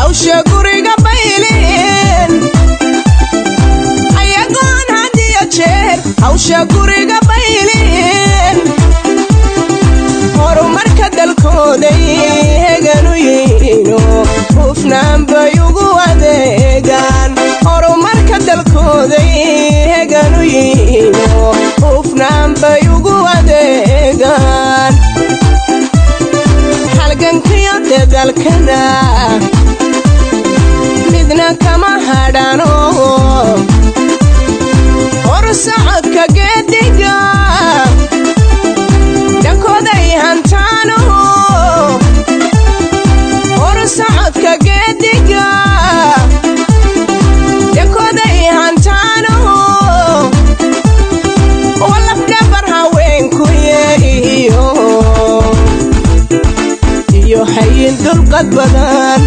hawsha guriga baylin ayagoon had iyo jeer hawsha guriga baylin horumarka dalkooday heganu yihiino hufnaan bay ugu adeegaan horumarka dalkooday heganu yihiino hufnaan bay ugu adeegaan halgankiyo dadalkana midna kama hadhano horsocodka geediga dhankooday hantaano horsocodka geediga dhankooday hantaano walafdhabar haweenkuye iyo iyo hayin dulqad badan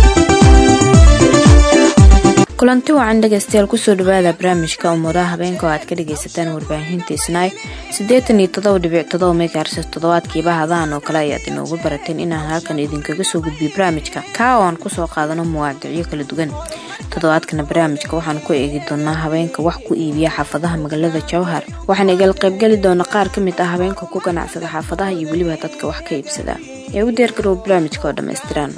kulanti wacan dhegaystayaal kusoo dhawaada barnaamijka umuuraha habeenka oo aad ka dhagaysataan warbaahinta isnaay siddeetan iyo todoba dhibic todoba megaherses toddobaadkiiba hadahan oo kale ayaad inoogu barateen inaan halkan idinkaga soo gudbiyo barnaamijka kaa oo aan kusoo qaadano muwaadicyo kala duwan toddobaadkana barnaamijka waxaan ku eegi doonaa habeenka wax ku iibiya xaafadaha magaalada jawhar waxaan igala qaybgeli doona qaar ka mid ah habeenka ku ganacsada xaafadaha iyo weliba dadka wax ka iibsada ee u diyaargarow barnaamijka oo dhammaystiran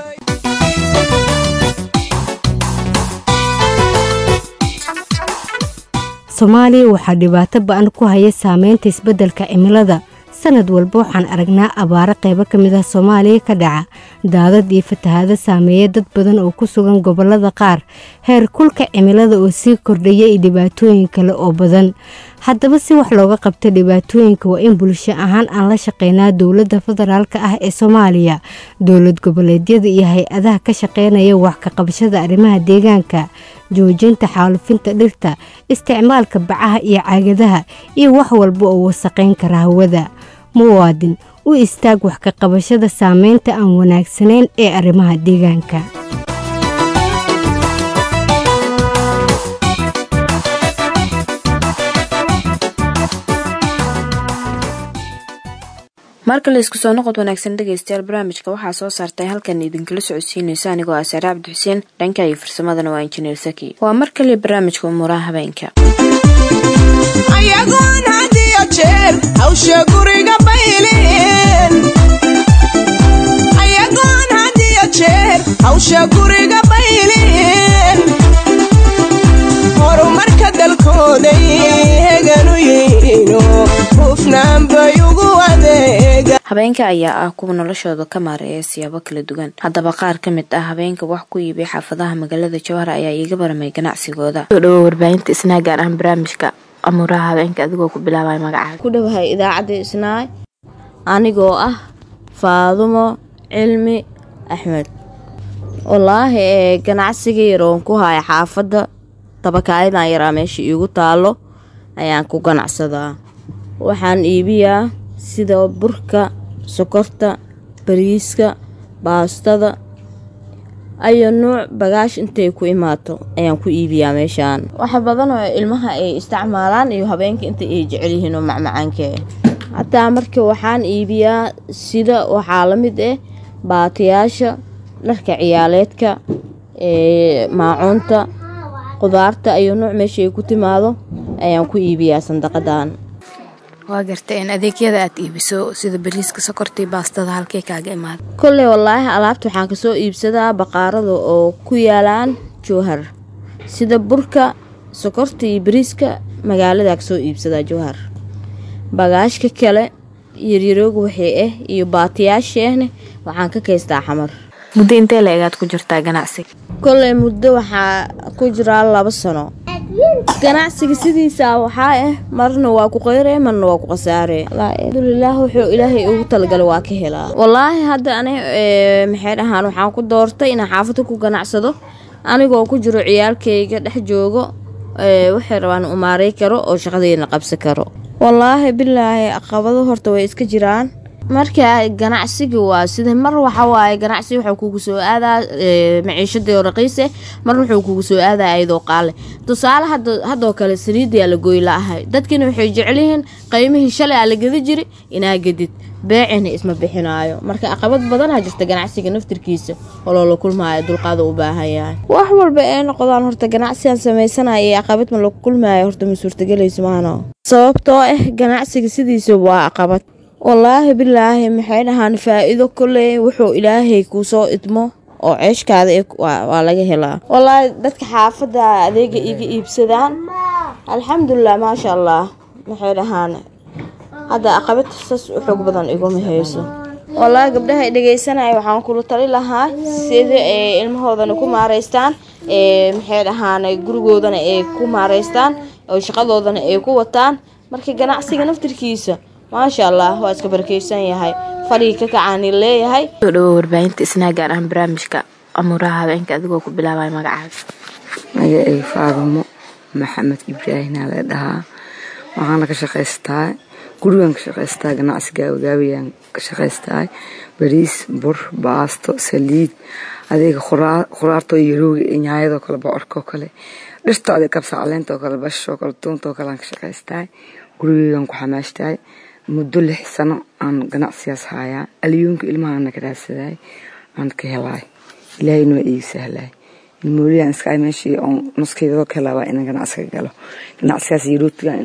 soomaaliya waxaa dhibaato ba-an ku haya saameynta isbeddelka cimilada sanad walba waxaan aragnaa abaaro qaybo ka mid ah soomaaliya ka dhaca daadad iyo fatahaado saameeya dad badan oo ku sugan gobollada qaar heer kulka cimilada oo sii kordhaya iyo dhibaatooyin kale oo badan haddaba si wax looga qabta dhibaatooyinka waa in bulsho ahaan aan la shaqeynaa dowladda federaalk ah ee soomaaliya dowlad goboleedyada iyo hay-adaha ka shaqeynaya wax ka qabashada arrimaha deegaanka joojinta xaalufinta dhirta isticmaalka bacaha iyo caagadaha iyo wax walba oo wasaqayn kara hawada muwaadin u istaag wax ka qabashada saameynta aan wanaagsanayn ee arrimaha deegaanka marka la isku soo noqod wanaagsan dhegaystayaal barnaamijka waxaa soo saartay halkan idinkala socodsiinaysa anigoo ah saare cabdi xuseen dhanka iyo farsamadana waa injineer saki waa mar kaliya barnaamijka umuuraha habeenka ayagoon had iyo jeer hawsha guriga baylin ayagoon had iyo jeer hawsha guriga baylin horumarka dalkooday heganu yihiino hufnaan bay ugu adeegaan habeenka ayaa ah kuwa noloshooda ka maareeya siyaabo kala duwan haddaba qaar ka mid ah habeenka wax ku iibay xaafadaha magaalada jowhar ayaa iiga baramay ganacsigooda soo dhawo warbaahinta isnaa gaar ahaan barnaamijka amuuraha habeenka adigoo ku bilaabay magacaaga ku dhowahay idaacadda isnaay anigoo ah faadumo cilmi axmed wallaahi ee ganacsiga yaroon ku haya xaafadda tabakaayadan yaraa meesha iigu taallo ayaan ku ganacsadaa waxaan iibiyaa sida burka sokorta bariiska baastada ayo nuuc bagaash intay ku imaato ayaan ku iibiyaa meeshaan waxa badan oo ilmaha ay isticmaalaan iyo habeenka inta ay jecel yihiin oo macmacaanka hataa marka waxaan iibiyaa sida waxaa la mid ah baatiyaasha dharka ciyaaleedka ee maacuunta qudaarta ayo nuuc meesha ay ku timaado ayaan ku iibiyaa sandaqadan waa garta in adeegyada aad iibiso sida bariiska sokortii baastada halkay kaaga imaada kolley wallaahi alaabta waxaan kasoo iibsadaa baqaarada oo ku yaalaan jowhar sida burka sokorta iyo bariiska magaaladaa kasoo iibsadaa jowhar bagaashka kale yaryarooga waxay ah iyo baatiyaasheehne waxaan ka kaystaa xamar muddo intee la egaad ku jirtaa ganacsiga kolley muddo waxaa ku jiraa laba sano ganacsiga sidiisa waxaa ah marna waa ku qayre marna waa ku khasaare alxamdulilaah wuxuu ilaahay ugu talagalay waa ka helaa wallaahi hadda ani maxay dhahaan waxaan ku doortay inaan xaafada ku ganacsado anigoo ku jiro ciyaalkayga dhex joogo waxay rabaan umaaray karo oo shaqadeena qabsan karo wallaahi bilaahi caqabado horta way iska jiraan marka ganacsiga waa sida mar waxa waaye ganacsi wuxuu kugu soo aadaa maciishadii oo raqiise mar wuxuu kugu soo aadaa ayadoo qaale tusaale haddoo kale saliidiyaa la gooy la-ahay dadkina waxay jecelyihiin qiymihii shalay aa la gedi jiri inaa gedid beecina isma bixinaayo marka caqabad badanaa jirta ganacsiga naftirkiisa oo loola kulmaayo dulqaada u baahan yahay wax walba ee noqdaan horta ganacsigan sameysanaya iyo caqabad ma lagu kulmaayo horta ma suurtagelayso maano sababtoo ah ganacsiga sidiisa waa caqabad wallaahi bilaahi maxay dhahaan faa-iido koley wuxuu ilaahay kuu soo idmo oo ceeshkaada waa laga helaa wallaahi dadka xaafadda adeega iga iibsadaan alxamdulilah maasha allah maxay dhahaan hadda aqabad sas u xoog badan iguma hayso wallaahi gabdhaha dhegeysanaya waxaan kula tali lahaa sida ay ilmahoodana ku maareystaan maxay dhahaan gurigoodana ay ku maareystaan oo shaqadoodana ay ku wataan marka ganacsiga naftirkiisa maasha allah waa iska barakeysan yahay falii ka kacaani leeyahay soo dhawo warbaahinta isnaa gaar ahaan barnaamijka amuuraha habeenka adigoo ku bilaabaya magacaada magacayga faadumo maxamed ibraahim aa la dhahaa waxaana ka shaqaystaa gurigan ka shaqaystaa ganacsi gaabagaabiyaan ka shaqaystaa bariis bur baasto saliid adeega khuraartoo yarooga iyo nyaayadoo kale bocorkoo kale dhirta adeeg kabsa caleentoo kale bashoo kale tuuntoo kale aan ka shaqaystaa gurigeygan ku xamaashtahay muddo lix sano aan ganacsigaas hayaa aliyuunka ilmahaana ka raadsaday aan ka helaay ilaahayna waa iiga sahlaay ilmooliyan iska meeshii oon nuskeydadoo ka helaa waa inaan ganacsiga galo ganacsigaas yarootiga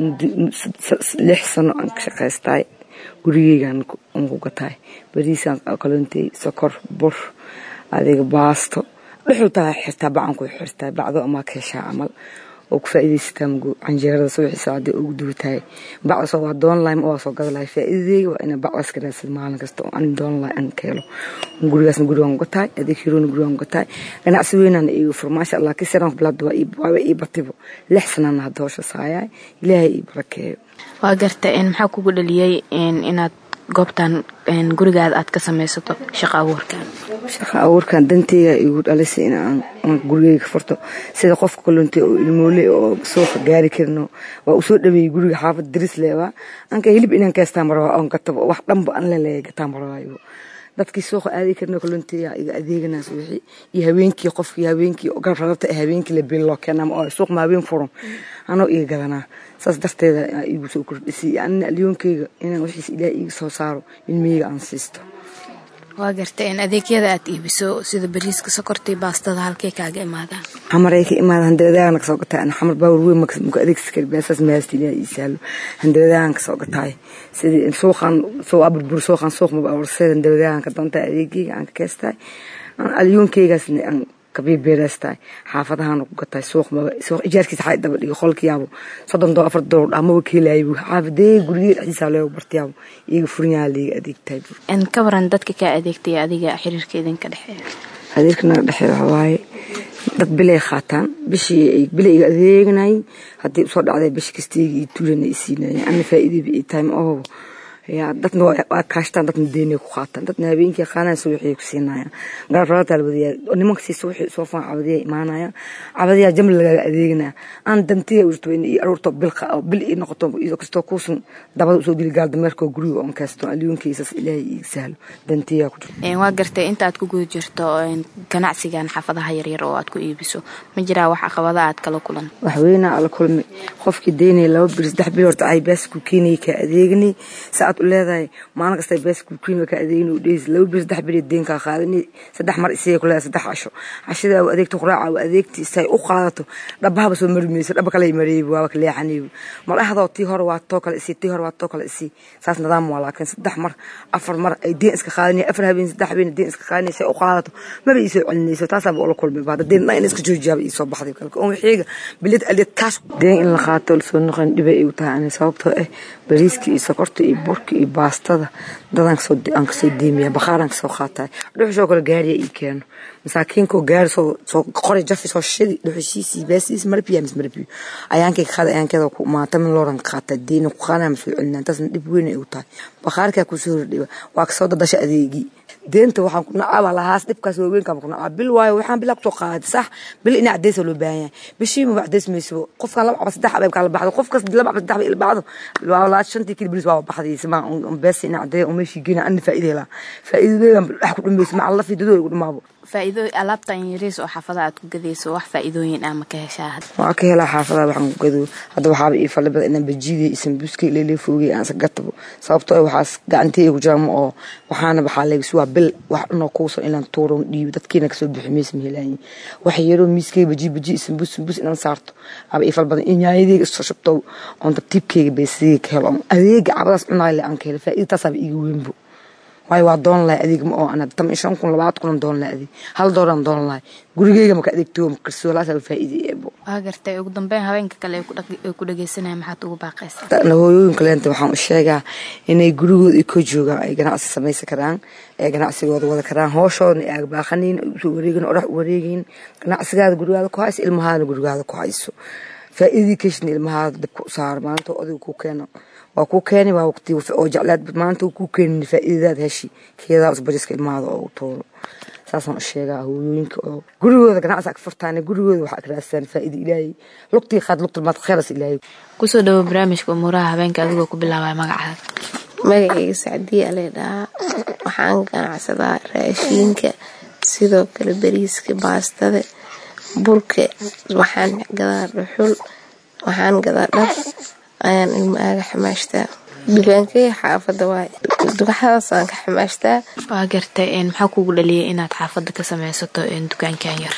lix sano aan ka shaqaystaay gurigeygan aan ku gataay bariisaan kaloontay sokor bur adeega baasto dhuxul taa xirtaa bacan ku xirtaa bacdo amaa ka heshaa camal oo ku faa'iidaysataa mugo canjeerada subaxii saacadii ugu duwatahay bacdasoo waa doon lahay ma waa soo gada lahay faa'iidadeyga waa inaa bacdaas ka raadsad maalin kasta oo aan doon lahay aan ka helo gurigaasna gurigaan gataay adeeg hiroona gurigaan gataay ganacsi weynaana iiga fur maasha allah kisiraan bilaabda waaba ii batibo lix sanana hadda howsha saayaay ilaahay ii barakeeyo waa garta maxaa kugu dhaliyey inaad goobtan gurigaada aad ka samaysato shaqa abuurkan shaqa abuurkan danteyga igu dhalisay in gurigeyga furto sida qofka kaloontay oo ilmoole oo suuqa gaari karino waa usoo dhaweeyey guriga xaafad daris leebaa anka hilib inaan kaystaan marabaa oon gatabo wax dhanba an leleeya gataan marabaayo dadkii suuqa aadi karno kalonteya iga adeeganaas wixii iyo habeenkii qofkii habeenkii garrarabta habeenkii la bil loo keenaa oo suuq ma habeen furan anoo iga gadanaa saas darteeda igu soo kordhisay anina alyoonkeyga inaan wixiis ilaah iiga soo saaro ilmiheyga aan siisto waa garta in adeegyada aad iibiso sida bariiska sokorta iyo baastada halkay kaaga imaadaan xamaray ka imaada handawadaagana kasoo gataay ana xamar baawar weyn muka adeegsi kari beesaas mahaasta ilaah ii sahlo handawadaagana kasoo gataay sidii suuqan soo aburbur suuqan suuq maba abursay handawadaagana ka doontaa adeegeyga aan ka keestaay alyoonkeygaasna aan kabibeereystaay xaafadahaan ku gataay suuq maba suuq ijaarkiisa xay daba dhigo qolkiyaabo soddon doo afar doolar dhamaba ka helaayay xaafadee gurigee dhexdiisa leego bartiyaabo iyaga furinyaa liiga adeegtaay ka waran dadka kaa adeegtaya adiga xiriirka idinka dhexeeya adeerka naga dhexeeya waxa waaye dad bilay qaataan bishii bilay iga adeeganayay haddii usoo dhacday bishi kastayga iyo tuulana i siinayay ana faa'iidaba ii tahay ma ahobo yaa dadna waa kaashtaan dadna deynay ku qaataan dadna habeenkii qaanaya subaxii ku siinayaan garabaraata albadiyaa nimanka sii subaxii soo faan cabadiyaa imaanaya cabadiyaa jamli lagaaga adeeganaya aan dantiya urto in ii aruurto bil bil ii noqoto iyadoo kastoo kuusan dabada usoo geli gaal dameerkoo guriga oon kaysto alyuunkiisas ilaahay ii sahlo dantiyaa ku jirto waa gartay inta aad ku guda jirto ganacsigan xaafadaha yaryar oo aad ku iibiso ma jiraa wax caqabada aad kala kulan waxweynaa ala kulmay qofkii deynaya laba bil saddex bil horta ay baas ku keenayay kaa adeeganay saad u leedahay maalin kasta baas ku keenay kaa adeeganay u dheys laba bil saddex bil deenkaa qaadanay saddex mar isayay ku leedahay saddex casho cashada u adeegto quraaca u adeegti say u qaadato dhabahaba soo mari mayso dhaba kale mareebi waaba ka leexanaybi mar ahdoo tii hore waa too kale isii tii hore waa too kale isii saas nidaam waa laakiin saddex mar afar mar ay deen iska qaadanay afar habeen saddex habeen deen iska qaadanay say u qaadato maba iisoo celinayso taasaaba ula kulmay baada deen dhan in iska joojiyaaba iisoo baxday kalka on wixiiga bilad aliyad kaash deen in la qaato lasoo noqon dhibay igu tahay ani sababtoo ah bariiska iyo sokorta iyo burka iyo baastada dadaan kasoo aan kasoo deemiya bakhaaraan kasoo qaataay dhuxushoo kale gaariya ii keeno masaakiinkoo gaari soo soo qoray jafi soo shidi dhuxushiisii baasiis marbiya mis marbiyo ayaankay ka qaada ayaankeeda ku maata min looran ka qaata deena ku qaadana masoo celinaa taasna dhib weyn ay u tahay bakhaarkaa kusoo hordhiba waa kasoo dadasha adeegii deenta waxaan ku nacaba lahaas dhibkaas waaweynkaan ku nacaba bil waayo waxaan bilaa kusoo qaaday sax bil ina cadeysa loo baahan yahay bishiima wax cadeys mayso qofkaan laba caba saddex caba kala baxdo qofkas laba caba saddex caba ila baxdo waa laa shantii kili bilis waa baxday sima beesa ina cadeeya oo meeshii geena ana faa'iida helaa faa'iidadeedan wax ku dhamayso maca lafi dadoo igu dhamaabo faa'iido alaabtan yariis oo xaafada aad ku gadayso wax faa'iidooyin ah ma ka heshaa hadda waa ka helaa xaafadaha waxaan ku gado hadda waxaaba ii fali badan inaan bajiiday iyo sambuuska leelee foogay aan sagatabo sababtoo ah waxaas gacanteyga ku jiraan oo waxaana waxaa leegis waa bil wax cunoo kuusan inaan tuuro dhiibo dadkiina kasoo bixi maysa mahelaayin wax yaroo miiskeyga baji baji iyo sambuus sambuus inaan saarto aba ii fali badan iyo nyaayadeyga isoo shabto oon tartiibkeyga beesadeyga ka helo adeega cabadaas cunaay le aan ka helo faa'iida taasaaba iiga weynbo waayo waa doon lahay adeeg ma oo ana tam shan kun labaatan kun doon lahay adeeg hal dooran doon lahay gurigeyga maka adeegto makarsoo laasaa faa'iida eebo waa gartay ugu dambeyn haweenka kale ay ku dhaq- ay ku dhageysanaya maxaad ugu baaqaysaa na hooyooyinka leenta waxaan u sheegaa inay gurigooda ay ka joogaan ay ganacsi samaysan karaan ee ganacsigooda wada karaan hooshooda ay aagbaaqanayn ay usoo wareegin orax u wareegayn ganacsigaada gurigaada ku hayso ilmahaadana gurigaada ku hayso faa'iidii keshna ilmahaada dabka u saaro maanta oo adiga ku keeno waa ku keeni waa waqti oo jeclaad maanta uu ku keenin faa'iidadaad heshi keedaa usbariska ilmahaada oo u tuuro saasaan u sheegaa hooyooyinka oo gurigooda ganacsi ag furtaan gurigooda waxaa ka raadsadaan faa'iida ilaahay lugtii qaad lugta maad khayras ilaahay kusoo dhawo barnaamijka umuuraha habeenka adigoo ku bilaabaya magacaada magacayga sacdiya alee dhahaa waxaan ganacsadaa raashiinka sidoo kale bariiska baastada burka waxaan gadaa dhuxul waxaan gadaa dhar ayaan ilmo aaga xamaashtaa dukaankeyga xaafada waay dukaxadaasaan ka xamaashtaa waa gartay een, maxaa kugu dhaliyay inaad xaafada ka sameysato een, dukaankan yar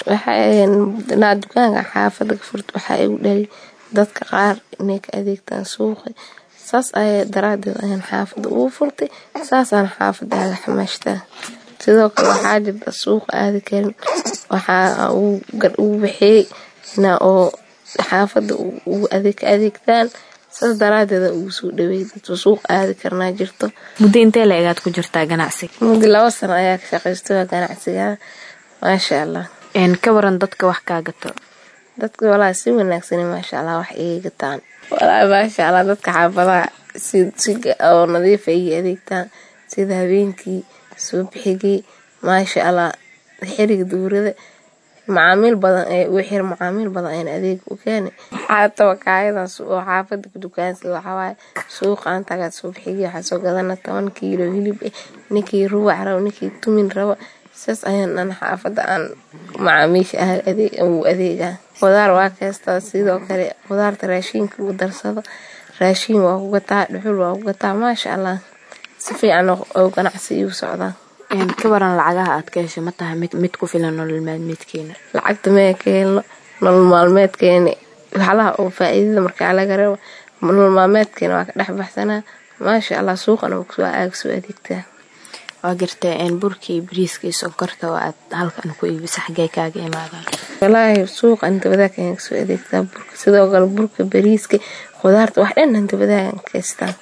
waxaa dukaanka xaafada ka furta waxaa igu dhali dadka qaar inay ka adeegtaan suuqa saas ayaa daraadeed ayaan xaafada ugu furtay saasaan xaafada aaga xamaashtaa sidoo kale waxaa jirta suuqa aadi karin waxaa ugu bixiyey ina oo xaafada ugu adeeg ka adeegtaan saas daraadeeda ugu soo dhaweey dadka suuq aadi karnaa jirto muddo intee la egaad ku jirtaa ganacsiga muddo laba sano ayaa ka shaqaystay waa ganacsiga maasha allah een, ka waran dadka wax kaa gato dadka walaa si wanaagsan maasha allah wax iga gataan walaa maasha allah dadka xaafadaha si si oo nadiifa iga adeegtaan sida habeenkii subaxigii maasha allah xiriga duurada macaamiil badan ee ugu xir macaamiil badan ayaan adeeg u keenay xaataba kaayadaas oo xaafada ku dukaansada waxaa waaye suuqaan tagaa subaxigii waxaa soo gadana toban kiilo hilib eh ninkii ruwac rabo ninkii tumin rabo saas ayaan dhan xaafada aan macaamiisha ah adeeg ugu adeegaa qudaar waa kaystaa sidoo kale qudaarta raashiinka ugu darsado raashiin waa ku gataa dhuxul waa ku gataa maasha allah si fiican oo ganacsi igu socdaa Een, ka waran lacagaha aad ka hesho ma tahay mid mid ku filan nolol maalmeedkeena lacagta mee ka helno nolol maalmeedkeena waxlaha oo faa'iidada markaa laga rabo nolol maalmeedkeena waa ka dhex baxsanaa maasha allah suuqana waa kusoo aaga soo adeegtaa waa gartay een, burka iyo bariiska iyo sonkorta oo aad halkan ku iibisa xaggee kaaga imaadaan walaahi suuqa inta wadaag ayaan kasoo adeegtaa burka sidoo kale burka bariiska khudaarta wax dhan inta wadaagan kaystaa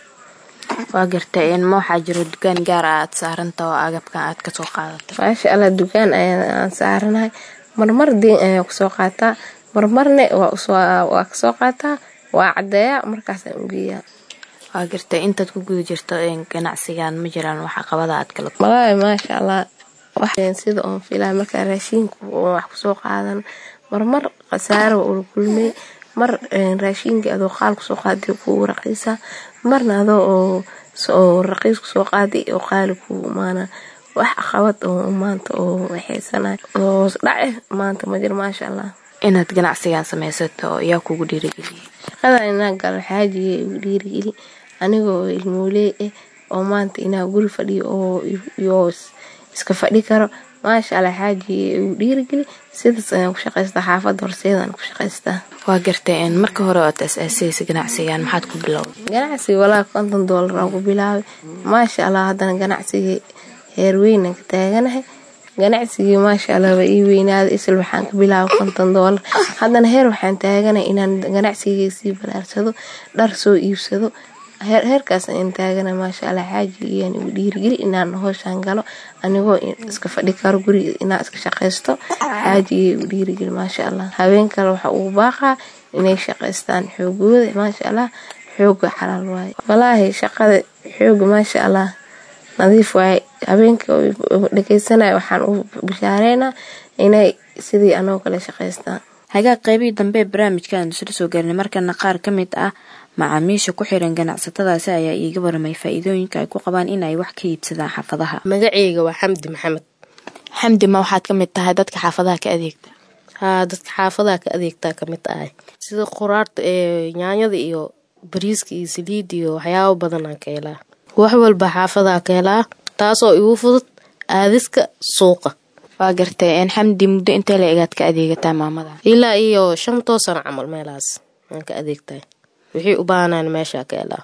waa gartay een, ma waxaa jiro dukaan gaar ah aad saaranta oo agabkan aad kasoo qaadato maasha allah dukaan ayaan saaranahay marmar diin ayaan kusoo qaataa marmarne waa usoo- waa kasoo qaataa waa cadeeyaa markaasaan ugeeyaa waa gartay intaad ku guda jirto een, ganacsigan ma jiraan wax caqabada aad kala walaahi maasha allah wax sida oon filaa markaa raashiinku oon wax kusoo qaadan marmar khasaaro waa ula kulmay mar een, raashiinka adoo qaal kusoo qaaday kugu raqiisa marna adoo oo oo raqiis kusoo qaaday oo qaali kugu imaana wax caqabad oo maanta oo waxaysanahay oo hoos dhace maanta ma jiro maasha allah inaad ganacsigan sameysato oo yaa kugu dhiirigeliyay shaqada inaa galo xaajiga igu dhiirigeli anigoo ilmooley ah oo maanta inaa guri fadhiyo oo iyo iska fadhi karo maasha allah xaajiga igu dhiirigeli sidaas ayaan ku shaqaystaa xaafadda horseedaan ku shaqaystaa waa gartay een, marka hore ood asaasaysa ganacsigan maxaad ku bilowday ganacsiga walaa konton doolar aan ku bilaabay maasha allah haddana ganacsiga heer weynaan ka taaganahay ganacsigii maasha allah waa ii weynaaday isla waxaan ka bilaabay konton doolar haddana heer waxaan taaganahay inaan ganacsigii sii balaarsado dhar soo iibsado heer heerkaas ayaan taaganahay maasha allah xaajigiyaan igu dhiirigeli inaan hooshaan galo anigoo iska fadhi karo guriga inaan iska shaqaysto xaajigii igu dhiirigeli maasha allah habeen kale waxa ugu baaqaa inay shaqaystaan xoogooda maasha allah xooga xalaal waaye walaahi shaqada xooga maasha allah nadiif waaye habeenka dhegeysanaya waxaan u bishaareynaa inay sidii anoo kale shaqaystaan hagaag qaybihii dambe ee barnaamijkaanu isla soo gaarnay markana qaar ka mid ah macaamiisha ku xiran ganacsatadaasi ayaa iiga waramay faa-iidooyinka ay ku qabaan in ay wax ka iibsadaan xaafadaha magaceyga waa xamdi maxamed xamdi ma waxaad ka mid tahay dadka xaafadaha ka adeegta haa dadka xaafadaha ka adeegtaa kamid ahay sida quraarta ee yaanyada iyo bariiska iyo saliid iyo waxyaabo badanaan ka helaa wax walba xaafadaha ka helaa taasoo igu fudud aadiska suuqa waa gartay n xamdi muddo intee la egaad ka adeegataa maamada ilaa iyo shan toosan camal meelahaas aan ka adeegtahay wixii u baahnaan meeshaa ka helaa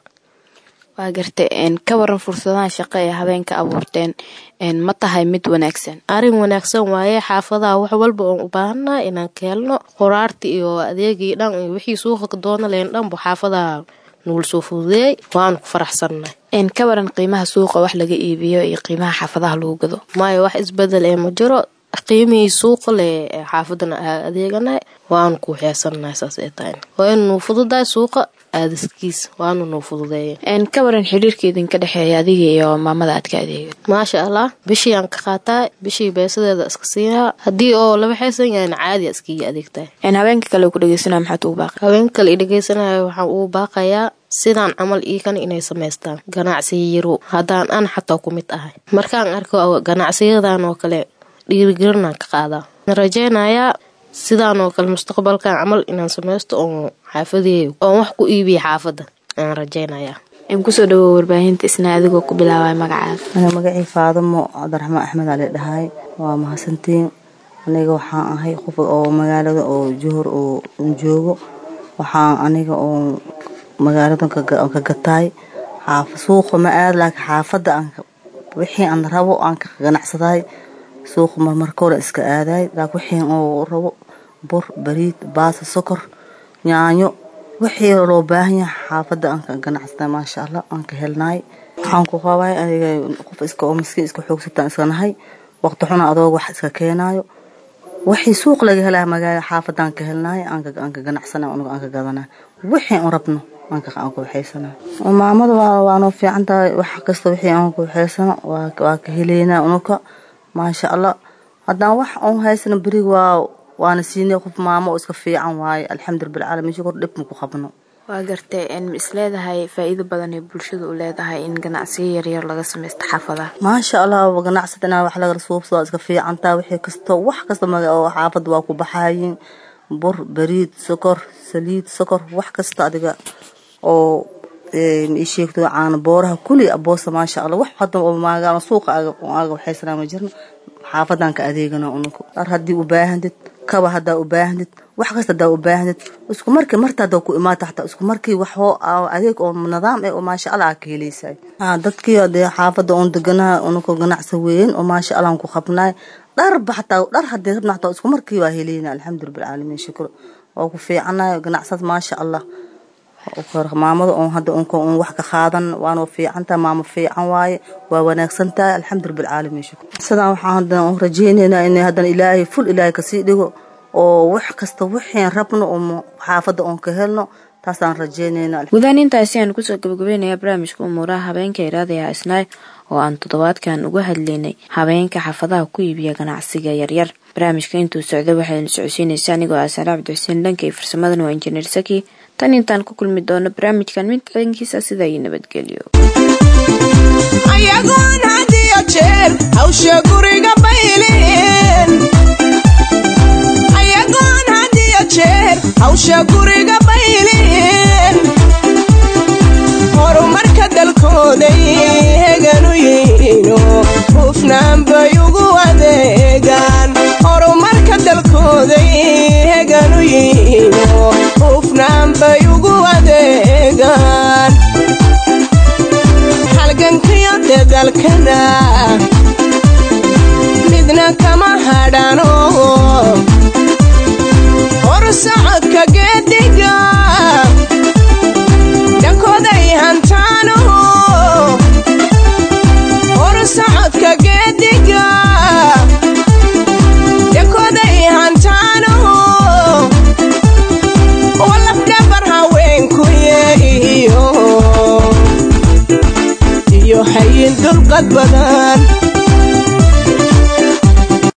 waa gartay ka waran fursadahan shaqo ee habeenka abuurteen ma tahay mid wanaagsan arrin wanaagsan waaye xaafadaha wax walba oon u baahanaa inaan ka helno qoraarti iyo adeegii dhan iyo wixii suuqa ka doona leen dhanbu xaafadaha nugul soo fududeeyay waanu ku faraxsannahay ka waran qiimaha suuqa wax laga iibiyo iyo qiimaha xaafadaha lagu gado maayo wax isbedel ee ma jiro qiimihii suuqa le ee xaafadana aa adeeganahay waanu ku waxeysanahay saas ee tahay waa inuu fududahay suuqa aadiskiis waanu nuu fududeeya ka waran xiriirka idinka dhexeeya adiga iyo maamada aad ka adeegato maasha allah bishii aan ka qaataa bishii beesadeeda iska siinaa haddii oo laba xeesan yahayna caadi iskiga adeegtahay habeenka kale ku dhegeysanaya maxaad ugu baaqay habeenka kale i dhegeysanaya waxaan ugu baaqayaa sidaan camal iikan inay samaystaan ganacsiya yaro haddaan an xataa ku mid ahay markaan arko ganacsiyadan oo kale dhiirigelinaan ka qaadaa rajeynayaa sidaan oo kale mustaqbalkan camal inaan samaysto oon xaafadeeyo oon wax ku iibiya xaafadda aan rajeynayaa kusoo dhawow warbaahinta isna adigoo ku bilaabay magacaada aniga magacii faadamo cabdiraxmaan axmed ali dhahay waa mahadsantiin aniga waxaan ahay qof oo magaalada oo johor oo joogo waxaan aniga oo magaalada ka gataay suuqa ma aad laakiin xaafadda wixii aan rabo aan ka ganacsadaay suuqa marmarkooda iska aadaay laakiin wixii oo rabo bur bariid baasa sokor yaanyo wixii loo baahan yahay xaafadda aan ka ganacsaday maasha allah aan ka helnaay waxaan ku qabay aniga qof iska oo miskiin iska xoogsataan iska nahay waqti xuna adoo wax iska keenaayo wixii suuq laga helaa magaala xaafadaan ka helnaay aan ka ganacsanay aniga aan ka gadanay wixii aan rabno aan ku waxaysana maamada waanoo fiican tahay wax kasta wixii aan ku waxaysano waa ka heleynaa unuka maasha allah haddaan wax oon haysano berig waa waana siinay qof maamo oo iska fiican waaye alxamdu rabbilcaalamiin shukr dhib ma ku qabno waa gartay ma is leedahay faa-iido badan ee bulshada u leedahay in ganacsiyo yaryar laga samaysto xaafadaha maasha allah ganacsada inaa wax laga suubsado iska fiican tahay wixii kasto wax kasta oo xaafadda waa ku baxaayin bur bariid sokor saliid sokor wax kasta adiga oo ii sheegto caana booraha kuli aboosa maasha allah wax hadda oo maagaano suuqa aga waxaysanaa ma jirno xaafadan ka adeegana unuku dhar haddii u baahantid kaba haddaa u baahnid wax kasta haddaa u baahnid isku markii marta haddaa ku imaata xataa isku markii wax adeeg oo nidaam eh oo maasha allah aa ka helaysay dadkii dee xaafadda oon deganaha unuku ganacsi weyn oo maasha allah aan ku qabnaay dharba xataa dhar haddii rabna xataa isku markii waa helayna alxamdu rabbilcaalamiin shukr waa ku fiicanayo ganacsad maasha allah maamada oon hadda unka un wax ka qaadan waana fiicantahay maamo fiican waaye waa wanaagsan tahay alxamdu rabbilcaalamiin shukr sidaan waxaan haddana un rajeynaynaa in haddana ilaahay ful ilaahay kasii dhigo oo wax kasta wixiin rabno oo xaafadda oon ka helno taasaan rajeynaynaa gudahaan intaasi aan kusoo gabagabeynayaa barnaamijka umuuraha habeenka iraadaya isnaay oo aan toddobaadkan uga hadlaynay habeenka xaafadaha ku iibiya ganacsiga yaryar barnaamijka intuu socda waxaynu socodsiinaysa anigoo ah saare cabdixuseen dhanka iyo farsamadana waa injineer saki tan intaan ku kulmi doono barnaamijkan mid cidankiisa sida iyo nabadgelyo ayagoon had iyo jeer hawsha guriga bayleen ayagoon had iyo jeer hawsha guriga bayleen horumarka dalkooday heganu yihiino hufnaan bay ugu adeegaan horumarka dalkooday heganu yihiino hufnaan bay ugu adeegaan halgankiyo dadalkana midna kama hadhano hor socodka geediga dhankooday hantaano hor socodka geediga dhankooday hantaano walafdhabar haweenku yeehiyo iyo hayin dul dulqad badan